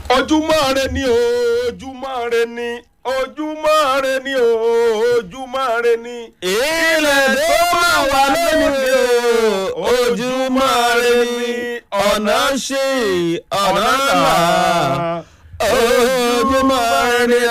ojúmọ́ rẹ ni o ojúmọ́ rẹ ni ojúmọ́ rẹ ni o ojúmọ́ rẹ ni. ilẹ̀ tó máa wà lónìí o ojúmọ́ rẹ ni ọ̀nà ṣe ọ̀nà là ojúmọ́ rẹ ni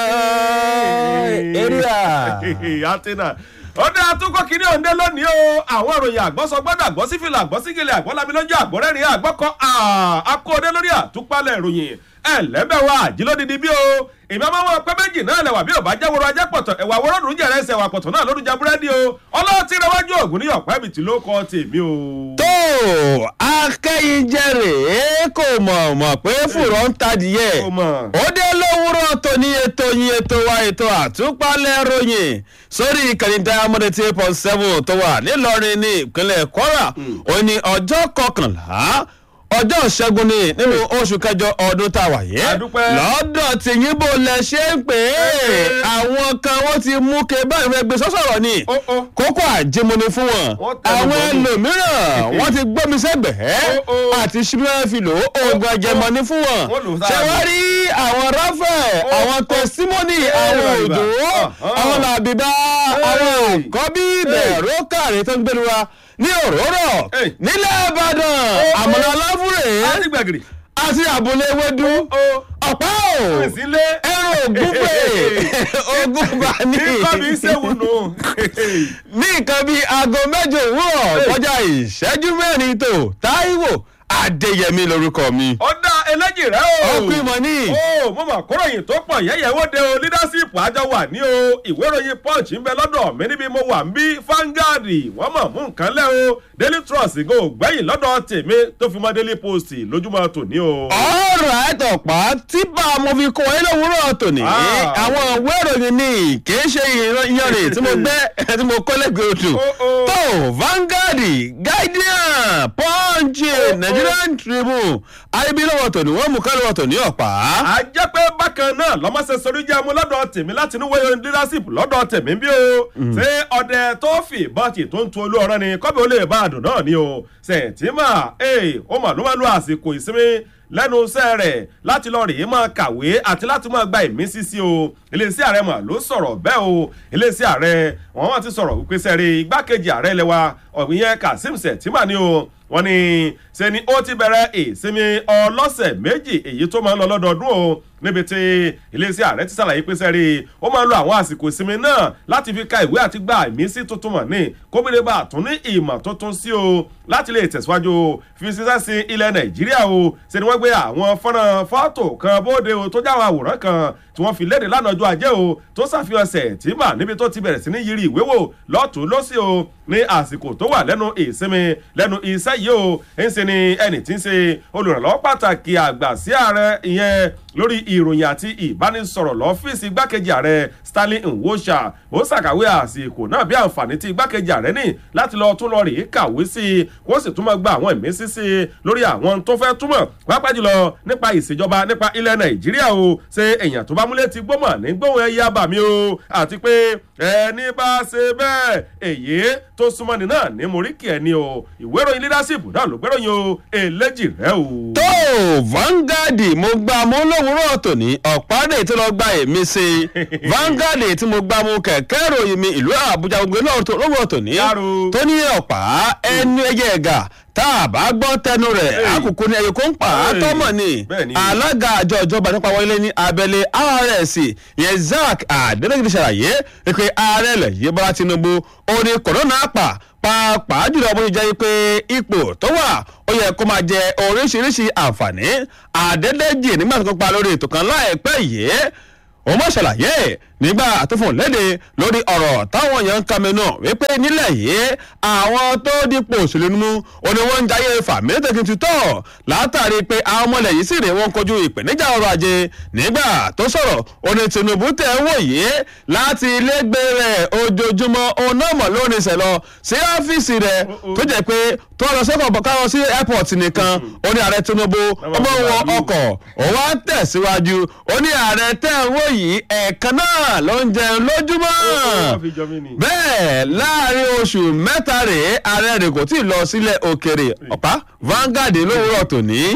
eré à. àtẹnà ọdẹ àtúkọ kiri òǹdẹ lónìí o àwọn ìròyìn àgbọ̀sọ gbọ́dọ̀ àgbọ̀sífìlà àgbọ̀sígìlẹ̀ àgbọ̀lámilọ́jọ́ àgbọ̀rẹ́rìn àgbọ̀kọ akóòdé lórí àtúpalẹ̀ ìròyìn ẹlẹ́bẹ̀wá àjílódìdí bí o èmi ọmọ wọn pẹ́ méjì náà lẹ̀wà bí ò bá jẹ́ woro ajá pọ̀tọ̀ ẹ̀wà wọ́rọ́dún jẹ̀rẹ̀ ẹsẹ̀ wà pọ̀tọ̀ náà lórúkọ búrẹ́dì o ọlọ́ọ̀tì rẹ wájú ògùn ní ọ̀pẹ́ ibìtì ló kọ́ tèmi o. tó akẹ́yìnjẹrè kò mọ̀ mọ̀ pé fùrọ̀ ń tadìyẹ Kò mọ̀. ó dé lówùrọ̀ tó ní ètò yín ètò wa ètò àtúpalẹ̀ ròyìn sórí ìkànnì diamond eight eight point seven tó wà nílọrin ní ìpínlẹ̀ kwara ó ní ọjọ́ kọkànlá ọjọ́ ìṣẹ́gun ni nínú oṣù kẹjọ ọdún tá a wà yé A dúpẹ́. lọ́dọ̀ tí yín bò lẹ ṣe ń pè é àwọn kan wọ́n ti mú ke báyìí fẹ́ gbé sọ́sọ̀rọ̀ ni Ó, ó. kókó àjẹmọ́ni fún wọn Wọ́n tẹnu àwọn bọ́ọ̀lù. ẹlòmíràn wọ́n ti gbọ́mi sẹ́gbẹ̀ẹ́ Ó, ó. àti ṣíbíwá fi lò ó oògùn àjẹmọ́ni fún wọn Wọ́n lò ó ṣé sára wọ́n rí àwọn ráfẹ̀ Ó, àwọn ó. tẹsímọ́nì Ẹ, àwọn bàbá. òjò Ah, ah. àwọn làbìbá àwọn kọ́bí bẹ̀rù kàrí tó ń gbẹ̀rù wa ní òróró Ey. nílẹ̀ ìbàdàn ó. àmàlà aláfúrè adigbagiri àti àbúlé ewédú o ọ̀pá ò ìsínlé ẹran ògúnpè ògúnbà ní nǹkan mi ṣéwù nù. ní nǹkan bíi aago mẹ́jọ òwúrọ̀ kọjá ìṣẹ́jú mẹ́rin tó táíwò adéyẹmí lorúkọ mi. ọ̀dà ẹlẹ́jì rẹ o. ọkùnrin mọ̀ ní. ó mo mọ̀ kóròyìn tó pọ̀ yẹ́yẹ́ wó de o leadership àjọ wà ní o ìwé ìròyìn punch ń bẹ lọ́dọ̀ mi níbi mo wà ń bí Vanguard wọ́n mọ̀ mú nǹkan lẹ́ o daily trust go gbẹ̀yìn lọ́dọ̀ tèmi tó fi mọ́ daily post lójúmọ́ tòní o. ọ̀rọ̀ àtọ̀pá tí bá a mo fi kọ́ ẹ lówùúrọ̀ tòní. Ah. àwọn ìwé ìròyìn ni kì í ṣe ìyanrìn tí mo gbẹ́ tí mo kọ́ lẹ́gbẹ̀ẹ́ odò. Ó, ó. tó Vanguard Guardian Punch Nigerian Tribune ayébílọ́wọ́ tòní wọ́n mú kálíwọ̀ tòní ọ̀pá. a jẹ́ pé bákan náà lọ́mọ́sẹ̀ sọrí jẹ́ mu lọ́dọ̀ tèmi láti inú wẹ́yọ leadership lọ́dọ̀ tèmi bí o ṣé ọdẹ tó fi bọ́ọ̀tì tó ń tu olú ọ̀rọ̀ ni kọ́bí ó lè bá àdùn náà ni o sẹ̀tìmà ee ó mà ló máa lo àsìkò ìsinmi lẹ́nu iṣẹ́ rẹ̀ láti lọ rèé máa kàwé àti láti máa gba ìmísí sí o iléeṣẹ́ ààrẹ mà ló sọ̀rọ̀ bẹ́ẹ̀ o iléeṣẹ́ ààrẹ wọ́n wá ti sọ̀rọ̀ wípé sẹ́rí igbákejì ààrẹ ilẹ̀ wa ọ̀gbìn yẹn kazeem sẹ̀tìmà ni o wọ́n ní ṣe ni ó ti bẹ̀rẹ̀ ìsinmi ọlọ́sẹ̀ méjì èyí tó máa ń lọ lọ́dọọdún o níbi tí iléeṣẹ́ ààrẹ ti ṣàlàyé pé sẹ́rí ó máa ń lo àwọn àsìkò ìsinmi náà láti fi ka ìwé àti gba ìmísí tuntun mọ̀ ní kóbìnrin bá tún ní ìmọ̀ tuntun sí o láti lè tẹ̀síwájú fi ṣiṣẹ́ sí ilẹ̀ nàìjíríà o ṣe ni wọ́n gbé àwọn fọ́nrán fọ́tò kan bóde o tó jáwọn àwòrán kan tí wọ́n fi léde lánàá ọjọ́ ajé o tó ṣàfihàn sẹ̀tìmà níbi tó ti bẹ̀rẹ̀ sí ní yiri ìwé wò lọ́tún lọ́sí o ní àsìkò tó wà lẹ́nu ìsinmi lẹ́nu iṣẹ́ yìí o ń ṣe ni ẹnì tí ń ṣe olùrànlọ́wọ́ pàtàkì àgbà sí ààrẹ ìyẹn lórí ìròyìn àti ìbánisọ̀rọ̀ lọ́fíìsì igbákejì ààrẹ stanley nwosha ó ṣàkàwé àsìkò náà bí àǹfààní tí igbákejì ààrẹ ní láti lọ tún lọ rèé kàwé sí i kó sì tún máa gba àwọn ìmísí sí i lórí àwọn tó fẹ́ túmọ̀ pàápàá jùlọ nípa ìṣèjọba nípa ilẹ̀ nàìjíríà o ṣe èèyàn tó bá múlẹ̀ ti gbọ́mọ̀ ní gbóhùn ẹ̀yà bàmí o àti pé ẹni bá ṣe bẹ́ẹ̀ èyí tó súnmọ́ ni náà ní moríkì ẹni o ìwé ìròyìn leadership náà ló gbéròyìn o eléjì rẹ o. tó Vanguard mo gba mo lówùúrọ̀ tòní ọ̀pádé tó lọ gba èmi sí i Vanguard tí mo gba mo kẹ̀kẹ́ ìròyìn mi ìlú Àbújá gbogbo lówùúrọ̀ tòní Yàrá. tó ní ọ̀pá ẹnu ẹyẹ ẹ̀gà tá a bá gbọ́ tẹnu rẹ̀ Hey. àkùkù ni ẹ̀yẹ kó ń pa á Hey. tọ́mọ̀ ni Bẹ́ẹ̀ni. alága àjọ ìjọba nípa wọlé ní abẹ́lé rs yẹn zack adélẹ́gìdì ṣàlàyé pé ààrẹ ilẹ̀ yìí bọ́lá tinubu ó ní kòrónà pa pàápàá jùlọ bó ṣe jẹ́ pé ipò tó wà ó yẹ kó máa jẹ oríṣiríṣi àǹfààní àdédéjì nígbà tó kópa lórí ètò kan láìpẹ́ yìí ó mọ̀ ṣàlàyé nígbà tó fún un léde lórí ọ̀rọ̀ táwọn èèyàn ń kàmínú wípé nílẹ̀ yìí àwọn tó dípò òṣèlú nínú ó ní wọ́n ń jayé fàmílẹ́tẹ̀kì tutọ́ látàrí pé àwọn ọmọlẹ̀ yìí sì rè wọ́n kojú ìpèníjà ọrọ̀ ajé nígbà tó sọ̀rọ̀ ó ní tinubu tẹ̀ ń wò yìí láti ilégbé rẹ̀ ojoojúmọ́ òun náà mọ̀ lórí ìṣẹ̀lọ sí ọ́fíìsì rẹ̀ tó jẹ́ pé tó lọ sọ́kọ̀ bọ̀ káwọn sí airport nìkan ó ní ààrẹ tinubu ọmọ wọn ọkọ̀ òun wá ń tẹ̀síwájú ó ní ààrẹ tẹ̀ ń wò yìí ẹ̀ẹ̀kan náà ló ń jẹun lójúmọ́ wọ́n fi jọ mí ni. bẹ́ẹ̀ láàrin oṣù mẹ́ta rèé ààrẹ rẹ̀ kò tí ì lọ sílẹ̀ òkèrè ọ̀pá Vanguard lówùrọ̀ tòní.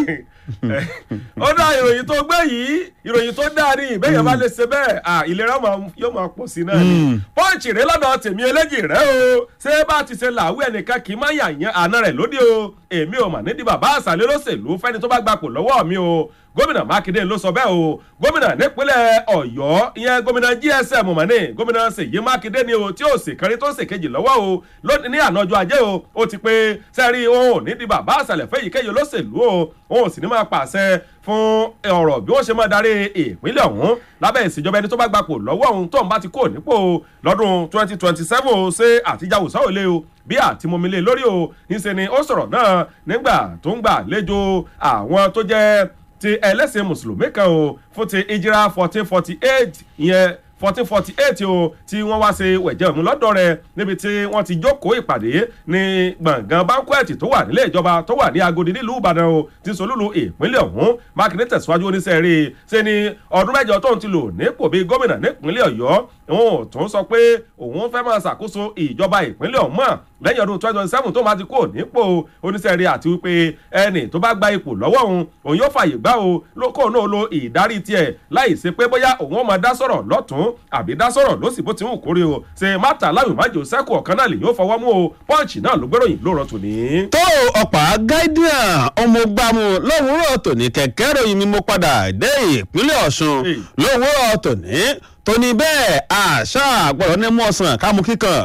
ó dá ìròyìn tó gbé yìí ìròyìn tó dáa ní ìbéyàn bá lè ṣe bẹ́ẹ̀ à ìlera máa- yóò máa pọ̀ sí náà ni pọ́ǹchì rẹ lọ́dọ̀ tèmi eléjì rẹ o ṣé bá ti ṣe làwú ẹnìkan kì í má yàyàn àna rẹ̀ lóde o èmi ò mà nídìí bàbá àṣàlẹ̀ lọ́sẹ̀lú fẹ́ni tó bá gbapò lọ́wọ́ mi o gómìnà mákindé ló sọ bẹ́ẹ̀ o gómìnà nípínlẹ̀ ọ̀yọ́ ìyẹn gómìnà gsm mọ̀nì gómìnà ṣèyí mákindé ni o tí ó sì kárí tó sì kejì lọ́wọ́ o lónìí ní àná ọjọ́ ajé o ó ti pé sẹ́rí òun ò ní di bàbá àṣàlẹ̀ fẹ́ yìíkéyìí olóṣèlú o òun ò sì ní máa pàṣẹ fún ọ̀rọ̀ bí wọ́n ṣe máa darí ìpínlẹ̀ ọ̀hún lábẹ́ ìṣèjọba ẹni tó bá gbapò lọ́wọ́ òun tóun bá ti kó nípò lọ́dún twenty twenty seven o ṣé àtijáwò sáwọlé o bí àtìmọ́mílẹ̀ lórí o níṣẹ́ ni ó sọ̀rọ̀ náà nígbà tó ń gbà lẹ́jọ́ àwọn tó jẹ́ ti ẹlẹ́sìn mùsùlùmí kan o fún ti ìjìrà fourteen forty eight ìyẹn fourteen forty eight o tí wọ́n wá ṣe wẹ̀jẹ̀ òun lọ́dọ̀ rẹ̀ níbi tí wọ́n ti jókòó ìpàdé ní gbọ̀ngàn banquet tó wà nílé ìjọba tó wà ní agodi nílùú ìbàdàn o ti solúlu ìpínlẹ̀ ọ̀hún mákindé tẹ̀síwájú oníṣẹ́ rí i ṣe ni ọdún mẹ́jọ tóun ti lò nípò bíi gómìnà nípínlẹ̀ ọ̀yọ́ òun ò tún sọ pé òun fẹ́ máa ṣàkóso ìjọba ìpínlẹ̀ ọ̀hún mọ́ lẹ́yìn ọdún twenty twenty seven tó máa ti kó nípò oníṣẹ́ rí àti wípé ẹnì tó bá gba ipò lọ́wọ́ òun òun yóò fààyè gbá o lóko náà lo ìdarí tiẹ̀ láì ṣe pé bóyá òun ó máa dá sọ̀rọ̀ lọ́tún àbí dá sọ̀rọ̀ lọ́sì bó ti ń kórè o ṣe mátà láwìn májò sẹ́kù ọ̀kan náà lè yóò fọwọ́ mú o pọ́ǹchì náà ló gbéròyìn lóòrọ̀ tòní. tó ọ̀pá guardian ọmọgbàmù lówùúrọ̀ tòní kẹ̀kẹ́ ròyìn mi mo padà dé ìpínlẹ̀ ọ̀ṣun Hey. lówùúrọ̀ tòní tóní bẹ́ẹ̀ àṣà gbọ́dọ̀ ní mọ̀ọ́sán kámú kíkan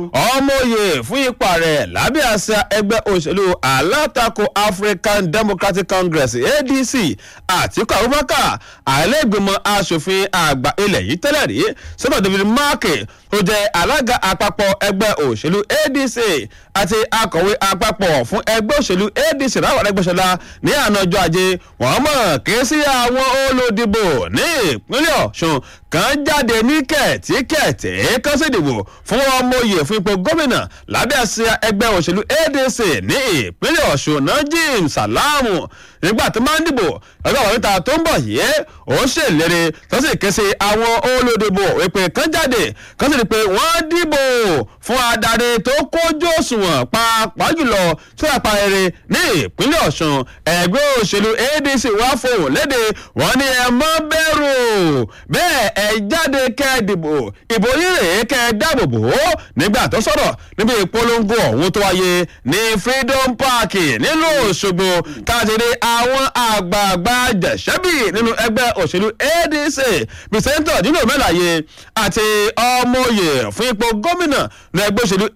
ọmọye fún ipa rẹ̀ lábẹ́ àṣà ẹgbẹ́ òṣèlú alátakò african democratic congress adc àtiku abubakar àìlẹ́gbẹ̀mọ asòfin àgbà ilẹ̀ yìí tẹ́lẹ̀ rí sọ́dọ̀ david marke tó jẹ́ alága àpapọ̀ ẹgbẹ́ òṣèlú adc àti akọ̀wé àpapọ̀ fún ẹgbẹ́ òṣèlú adc ráwọ̀ arẹ́gbẹ́sọlá ní àná ọjọ́ ajé wọ́n mọ̀ ké sí àwọn olódìbò ní ìpínlẹ̀ ọ̀ṣun kan jáde ní kẹ̀tíkẹ̀tì kan sì dìbò fún ọmọye fún ipò gómìnà lábẹ́ àsíá ẹgbẹ́ òṣèlú adc ní ìpínlẹ̀ ọ̀ṣun najim salamu nígbà tó máa ń dìbò lọ́jọ́ àwọn níta tó ń bọ̀ yìí ó ṣèlérí tó sì ké sí àwọn olódìbò ìpè kan jáde kan sì rí i pé wọ́n dìbò fún adarí tó kójú òṣùwọ̀n pàápàá jùlọ tó yàpá rere ní ìpínlẹ̀ ọ̀ṣun ẹgbẹ́ òṣèlú adc wá fohùn léde wọ́n ní ẹ mọ́ bẹ̀rù bẹ́ẹ̀ ẹ jáde kẹ́ ẹ dìbò ìbò yín rèé kẹ́ ẹ dáàbò bò ó nígbà tó sọ̀rọ̀ níbi ìpolongo ọ̀hún tó wáyé ní freedom park nílùú òṣogbo káàkiri àwọn àgbààgbà jẹ̀ṣẹ́bì nínú ẹgbẹ́ òṣèlú adc pìsẹ́ńtọ̀ nínú mẹ́láyé àti ọmọoyè fún ipò gómìnà ní ẹgbẹ́ òṣèlú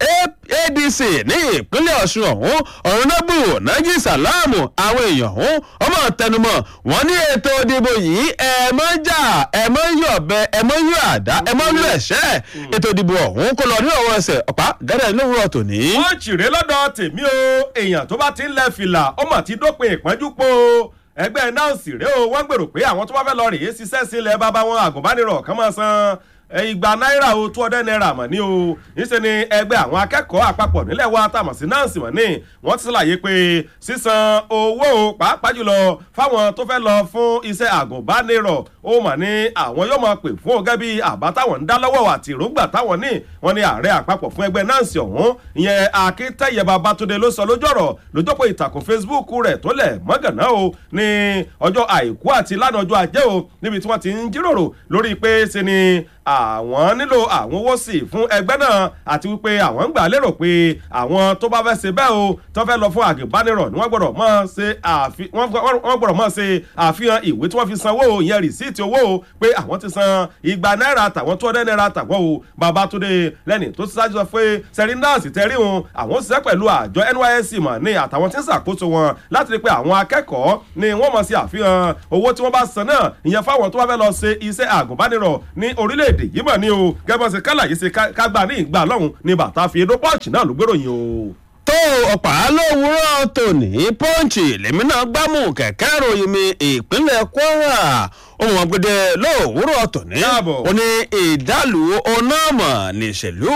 adc ní ìpínlẹ̀ ọ̀ṣun ọ̀hún ọ̀rọ̀nàbù nájí sàlámù àwọn èèyàn ọ̀hún ọmọ tẹnumọ́ wọn ní ètò ìdìbò yìí ẹ mọ́ jà ẹ mọ́ yọ̀ bẹ ẹ mọ́ yọ̀ àdá ẹ mọ́ lù ẹ̀ṣẹ́ ètò ìdìbò ọ̀hún kó lọ ní ọwọ́ ẹsẹ̀ ọ̀pá gẹ́gẹ́ lówùrọ̀ tòní. wọ́n ṣìrè lọ́dọ̀ tèmi o èèyàn tó bá ti ń lẹ fìlà ó mà ti dópin ìpọ́njú po ẹgbẹ́ náà sì rèé o wọ́n gbèrò pé àwọn tó bá fẹ́ lọ rèé ṣiṣẹ́ sílẹ̀ bàbá wọn àgùnbánirọ̀ kan máa san igba náírà o two hundred naira mọ̀ ní o níṣẹ́ ni ẹgbẹ́ àwọn akẹ́kọ̀ọ́ àpapọ̀ nílẹ̀ wa tàmọ̀ sí náà sì mọ̀ ní wọ́n ti ṣàlàyé pé sísan owó o pàápàá jùlọ fáwọn tó fẹ́ lọ fún iṣẹ́ àgùnbánirọ̀ ó mà ní àwọn yóò máa pè fún ọgẹ́ bíi àbá táwọn ń dá lọ́wọ́ àti ìrógbà táwọn ní wọ́n ní ààrẹ àpapọ̀ fún ẹgbẹ́ náà sì ọ̀hún ìyẹn akíntẹ́yẹ babatunde ló sọ lójú ọ̀rọ̀ lójópọ̀ ìtàkùn facebook rẹ̀ tó lẹ̀ mọ́gànná o ní ọjọ́ àìkú àti lánàá ọjọ́ ajé o níbi tí wọ́n ti ń jíròrò lórí pé ṣe ni àwọn nílò àwọn owó sí fún ẹgbẹ́ náà àti wípé àwọn ń gbà lérò pé àwọn tó bá fẹ́ ṣe bẹ́ẹ̀ o tó fẹ́ lọ fún àgùnbánirọ̀ ni wọ́n gbọ́dọ̀ mọ̀ ṣe àfi wọ́n gbọ́dọ̀ mọ̀ ṣe àfihàn ìwé tí wọ́n fi sanwó o ìyẹn rìsíìtì owó o pé àwọn ti san igba náírà tàwọn tó ọdẹ náírà tàwọn o babatunde lẹ́ni tó ti ṣáájú sọ pé sẹ́ríńdàsì tẹ́rí wọn àwọn ṣiṣẹ́ pẹ̀lú àjọ nysc mọ̀ ní àtàwọn tí ń ṣàkóso wọn láti rí pé àwọn akẹ́kọ̀ọ́ ni wọ́n mọ̀ sí àfihàn owó tí wọ́n bá san náà ìyẹn fáwọn tó bá fẹ́ lọ ṣe iṣẹ́ àgùnbánirọ̀ ní orílẹ̀ èdè yìí mọ̀ ní o gẹ́gẹ́ bá ṣe kálàyé ṣe kágbá ní ìgbà lọ́hùn ni bàtà fi edó pọ́ǹchì náà ló gbéròyìn o. tó ọ̀pá lówùúrọ̀ tòní pọ́ǹchì lèmi náà gbámú kẹ̀kẹ́ ròyìn mi ìpínlẹ̀ kwara ohun ọ̀gbẹ́dẹ lówùúrọ̀ tòní Káàbọ̀. ó ní ìdálù onáàmọ̀ nìṣèlú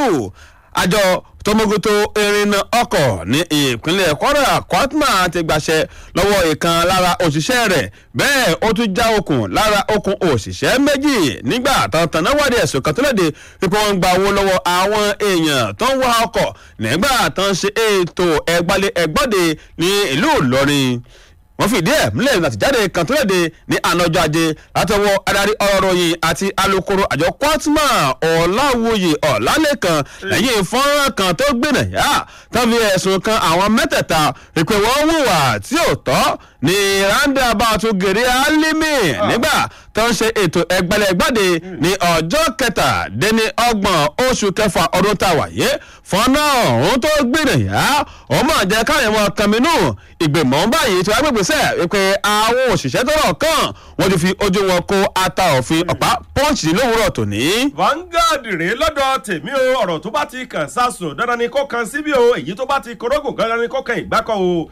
àjọ tọmọgoto ìrìnnà ọkọ̀ ní ìpínlẹ̀ kwara kwatma ti gbàṣẹ lọ́wọ́ ìkan lára òṣìṣẹ́ rẹ̀ bẹ́ẹ̀ ó tún já okùn lára okùn òṣìṣẹ́ méjì nígbà tán náà wádìí ẹ̀sùn kan tó léde pípọ́ wọn gba owó lọ́wọ́ àwọn èèyàn tó ń wá ọkọ̀ nígbà tán ṣe ètò ẹgbàlẹ̀ ẹgbọ́dẹ ní ìlú ìlọrin wọ́n fìdí ẹ̀ múlẹ̀ àtìjáde kan tó léde ní ànájọ́ ajé látọwọ́ adarí ọ̀rọ̀ ròyìn àti alukoro àjọ kwatma ọ̀làwòye ọ̀làlẹ́kan lẹ́yìn fọ́nrán kan tó gbìnà yá tán fi ẹ̀sùn kan àwọn mẹ́tẹ̀ẹ̀ta ìpè wọ́n hùwà tí ò tọ́ ní roundabout gèrè alimi nígbà tó ń ṣe ètò ẹgbẹ̀lẹ́gbàdé ní ọjọ́ kẹtàdínní ọgbọ̀n oṣù kẹfà ọdún tá a wà yé fọ́nà ọ̀hún tó gbìnà yá ó mọ̀ jẹ́ káyọ̀ mọ́ kàmínú ìgbìmọ̀ báyìí tí wọ́n gbègbè sẹ́ pé àwọn òṣìṣẹ́ tó rọ̀ kàn wọ́n ti fi ojú wọn kó ata òfin ọ̀pá pọ́ǹchì lówùúrọ̀ tòní. Vanguard rèé lọ́dọ̀ tèmi o ọ̀rọ̀ tó bá ti kàn sásùn dandan ni kó kan síbí o èyí tó bá ti korógùn dandan ni kó kan ìgbákọ̀ o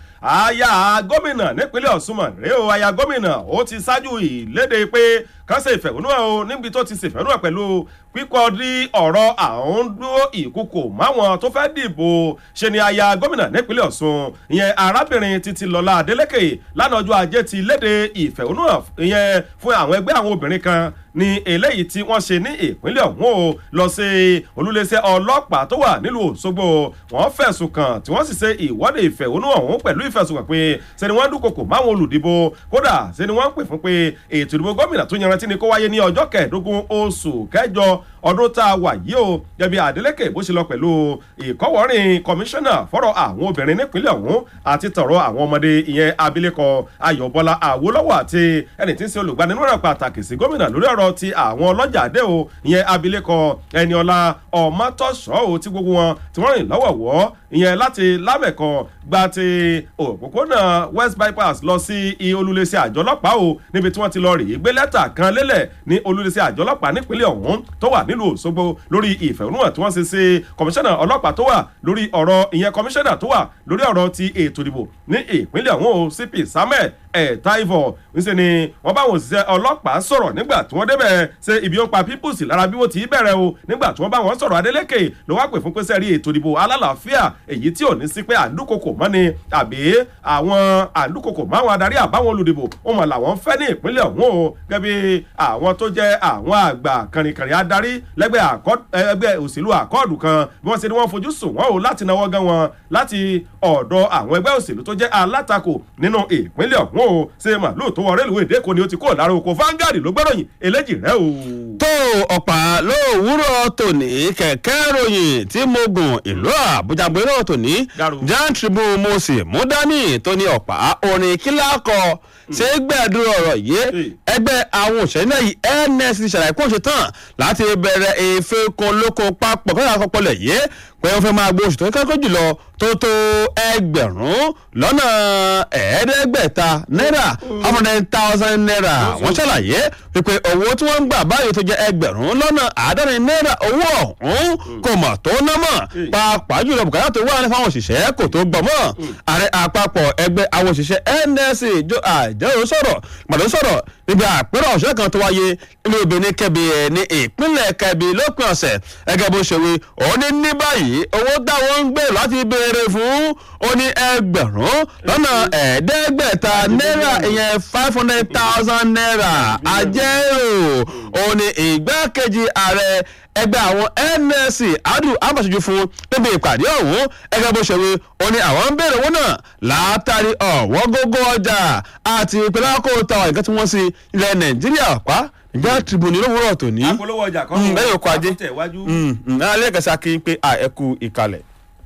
aya gómìnà nípínlẹ̀ Ọ̀ṣun mọ̀ rèé o aya gómìnà ó ti ṣáájú ìlédè pé kàn ṣe ìfẹ̀hónúhàn o níbi tó ti ṣèfẹ̀hónúhàn pẹ̀lú kíkọ́ di ọ̀rọ̀ àwọn dúró ìkúkò máwọn tó fẹ́ dìbò ṣe ni aya gómìnà nípínlẹ̀ Ọ̀ṣun ìyẹn arábìnrin títí lọ́lá Adélékè lánàá ọjọ́ ajé ti léde ìfẹ̀hónúhàn ìyẹn fún àwọn ẹgbẹ́ àwọn obìnrin kan ní eléyìí tí wọ́n ṣe ní ìpínlẹ̀ ọ̀hún o lọ sí olúléeṣẹ́ ọlọ́pàá tó wà nílùú Òṣogbo wọ́n fẹ̀sùn kàn tí wọ́n sì ṣe ìwọ́de ìfẹ̀hónúhàn ọ̀hún pẹ̀lú ìfẹ̀sùnkàn pé ṣe ni wọ́n dúnkokò máwọn olùdìbò kódà ṣe ni wọ́n ń pè fún pé ètò ìdìbò gómìnà tó yanrantí ni kó wáyé ní ọjọ́ kẹẹ̀ẹ́dógún oṣù kẹjọ ọdún tá a wà yìí o jẹbi Adeleke bó ṣe lọ pẹ̀lú ìkọ́wọ́rìn kọmíṣánná fọ́rọ̀ àwọn obìnrin nípínlẹ̀ ọ̀hún àti tọ̀rọ̀ àwọn ọmọdé ìyẹn abilékọ Ayọ̀bọ́lá Awólọ́wọ̀ àti ẹni tí ń ṣe olùgbaninúràn pàtàkì sí gómìnà lórí ọ̀rọ̀ ti àwọn ọlọ́jà dé o ìyẹn abilékọ Ẹniọlá Ọmọtọ́ṣọ́ o tí gbogbo wọn tí wọ́n rìn lọ́wọ̀wọ́ ìyẹn láti lámẹ̀kọ gba ti òpópónà West Bypass lọ sí olúléeṣẹ́ àjọ ọlọ́pàá o níbi tí wọ́n ti lọ rèé gbé lẹ́tà kan lélẹ̀ ní olúléeṣẹ́ àjọ ọlọ́pàá nípínlẹ̀ ọ̀hún tó wà nílùú Òṣogbo lórí ìfẹ̀hónúhàn tí wọ́n ṣe sí kọmíṣánná ọlọ́pàá tó wà lórí ọ̀rọ̀ ìyẹn kọmíṣánná tó wà lórí ọ̀rọ̀ ti ètò ìdìbò ní ìpínlẹ̀ ọ̀hún o CP Samuel ẹ̀ẹ́dáìvọ̀ ńṣe ni wọ́n bá wọn òṣìṣẹ́ ọlọ́pàá sọ̀rọ̀ nígbà tí wọ́n débẹ̀ ṣe ibi ó ń pa peoples lára bí wọ́n ti bẹ̀rẹ̀ o nígbà tí wọ́n bá wọn sọ̀rọ̀ Adeleke ló wá pè fún pé sẹ́rí ètò ìdìbò alálàáfíà èyí tí ò ní sí pé àdúkòkò mọ́ ni àbí àwọn àdúkòkò mọ́ àwọn adarí àbáwọn olùdìbò wọn mọ̀ làwọn fẹ́ ní ìpínlẹ̀ ọ̀hún o gẹ́bí àwọn tó jẹ́ àwọn àgbà kànrìnkànrìn adarí lẹ́gbẹ́ ẹgbẹ́ òṣèlú àkọọ̀dù kan bí wọ́n ṣe ni wọ́n fojú sùn wọ́n o láti náwó gan wọn láti ọ̀dọ̀ àwọn ẹgbẹ́ òṣèlú tó jẹ́ alátakò nínú ìpínlẹ̀ ọ̀hún o ṣe màlúù tó wọ rélùwé èdèkò ni ó ti kúrò lára oko Vanguard ló gbọ́dọ̀yìn eléjì rẹ o. tó ọ̀pá lówùúrọ̀ tòní kẹ̀kẹ́ ròyìn tí mo gùn ìlú àbújá gbérò tòní Jan Tribune mo sì mú dání tó ní ọ̀pá orin kíláàkọ ṣé gbẹ̀dúró ọ̀rọ̀ yìí ẹgbẹ́ àwọn òṣèré náà yìí ns ti ṣàlàyé kó ṣe tán láti bẹ̀rẹ̀ ìfẹ́kùn lóko papọ̀ kọ́ńtà àkọ́pọ̀lẹ̀ yìí pé wọ́n fẹ́ máa gbọ́ oṣù tó kẹ́kọ̀ọ́ jùlọ tó tó ẹgbẹ̀rún lọ́nà ẹ̀ẹ́dẹ́gbẹ̀ta náírà one hundred thousand naira wọ́n ṣàlàyé wípé owó tí wọ́n ń gbà báyìí tó jẹ́ ẹgbẹ̀rún lọ́nà àádọ́rin náírà owó ọ̀hún kò mọ̀ tó ná mọ̀ pàápàá jùlọ bùkátà tó wà ní fáwọn òṣìṣẹ́ kò tó gbọ́ mọ́ ààrẹ àpapọ̀ ẹgbẹ́ àwọn òṣìṣẹ́ nsc jo àjẹrò sọ̀rọ̀ pàdé sọ̀rọ̀ níbi àpérò ọ̀ṣẹ́ kan tó wáyé nínú obìnrin kẹbi ẹ̀ ní ìpínlẹ̀ kẹbi lópin ọ̀sẹ̀ ẹgẹ́ bó ṣe wí òun ní ní báyìí owó táwọn ń gbé láti béèrè fún ó ní ẹgbẹ̀rún lọ́nà ẹ̀ẹ́dẹ́gbẹ̀ta náírà ìyẹn five hundred thousand naira àjẹrò òun ní ìgbákejì ààrẹ ẹgbẹ́ àwọn nsc adu abasojú fún níbi ìpàdé ọ̀hún ẹgbẹ́ bó ṣe wí ó ní àwọn ń béèrè owó náà látàrí ọ̀wọ́n gógó ọjà àti ìpínlẹ̀ àkóòtà nǹkan tí wọ́n sí ilẹ̀ nàìjíríà pa ìjà tribune lówùúrọ̀ tòní. apolówó ọjà kan lẹ́yìn oko ajé tẹ̀wájú. alẹ́ kẹsà kí n pé ẹ kú ìkàlẹ̀.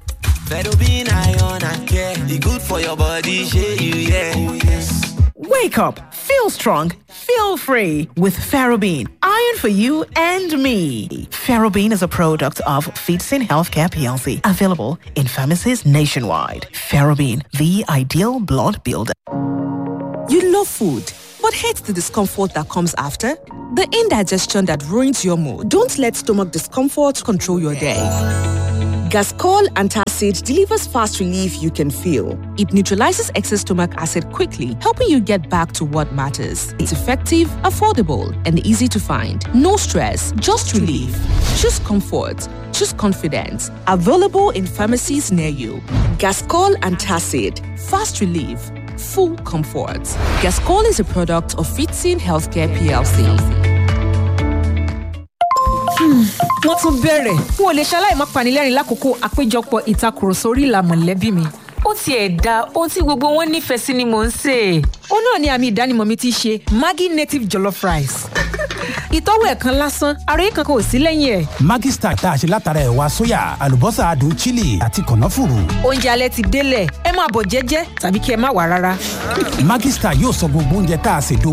Fedobin iron and care, e good for your body, shey you yeah. Oh, yes. Wake up, feel strong, feel free with Ferrobin. Iron for you and me. Ferrobin is a product of Feetsin Healthcare PLC, available in pharmacies nationwide. Ferrobin, the ideal blood builder. You love food, but hate the discomfort that comes after? The indigestion that ruins your mood. Don't let stomach discomfort control your day. Gascol Antacid delivers fast relief you can feel. It neutralizes excess stomach acid quickly, helping you get back to what matters. It's effective, affordable, and easy to find. No stress, just relief. Choose comfort. Choose confidence. Available in pharmacies near you. Gascol Antacid. Fast relief. Full comfort. Gascol is a product of Fitzin Healthcare PLC. wọ́n tún bẹ̀rẹ̀ n ò lè ṣaláì má panilẹ́rìn lákòókò àpéjọpọ̀ ìtakùrọ̀sọ orí ìlà mọ̀lẹ́bí mi ó tiẹ̀ da ohun tí gbogbo wọn nífẹ̀ẹ́ sí ni mò ń sè é. ó náà ni àmì ìdánimọ̀ mi ti ṣe maggi native jollof rice ìtọ́wò ẹ̀ kan lásán àròyé kankan ò sí lẹ́yìn ẹ̀. Maggi Star tá a ṣe látara ẹ̀wà sóyà àlùbọ́sà adùn chili àti kànáfùrù. oúnjẹ alẹ́ ti délẹ̀ ẹ máa bọ̀ jẹ́jẹ́ tàbí kí ẹ má wà rárá. Maggi Star yóò sọ gbogbo oúnjẹ tá a ṣètò